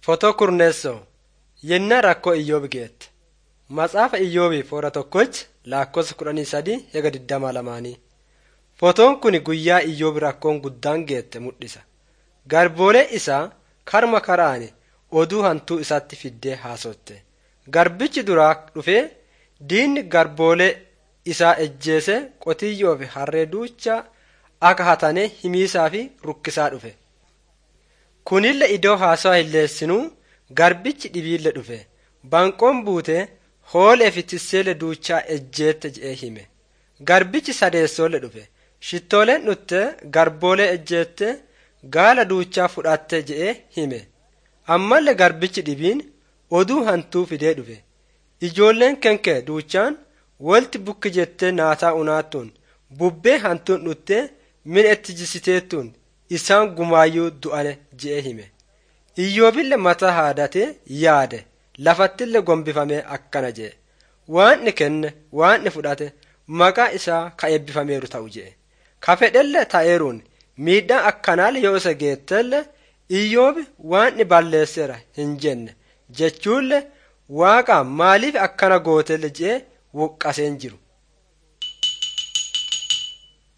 Fotoo kurneessoo yennaa rakkoo Iyyoob geette. Matsaafa Iyyoobii foora tokkochi lakkoofsa kudhanii sadii hega digdamaa lamaanii. Fotoon kun guyyaa Iyyoob rakkoon guddaan geette mul'isa. Garboolee isaa karma karaani oduu hantuu isaatti fiddee haasotte. Garbichi duraa dhufee diinni garboolee isaa ejjeese qotiyyoo fi harree duucha akka hatane himiisaa fi rukkisaa dhufe. Kunille iddoo haasawa hilleessinuu garbichi dhibiille dhufe. Banqoon buute hoolee fi tisseele duuchaa ejjeette je'ee hime. Garbichi sadeessoolle dhufe. Shittooleen dhutte garboolee ejjeette gaala duuchaa fudhatte je'ee hime. Ammallee garbichi dhibiin oduu hantuu fidee dhufe. Ijoolleen kenkee duuchaan wolti bukki jettee naataa unaattuun bubbee hantuun dhuttee min itti jisiteettuun isaan gumaayyuu du'ane je'ee hime. Iyyoobille mataa haadatee yaade lafattillee gombifamee akkana je'e. Waanni kenne waanni fudhate maqaa isaa ka eebbifameeru ta'u je'e. Ka fedhelle ta'eeruun miidhaan akkanaal yoo isa geettelle Iyyoobi waanni balleesseera hin jenne jechuullee waaqa maaliif akkana gootelle je'ee wuqqaseen jiru.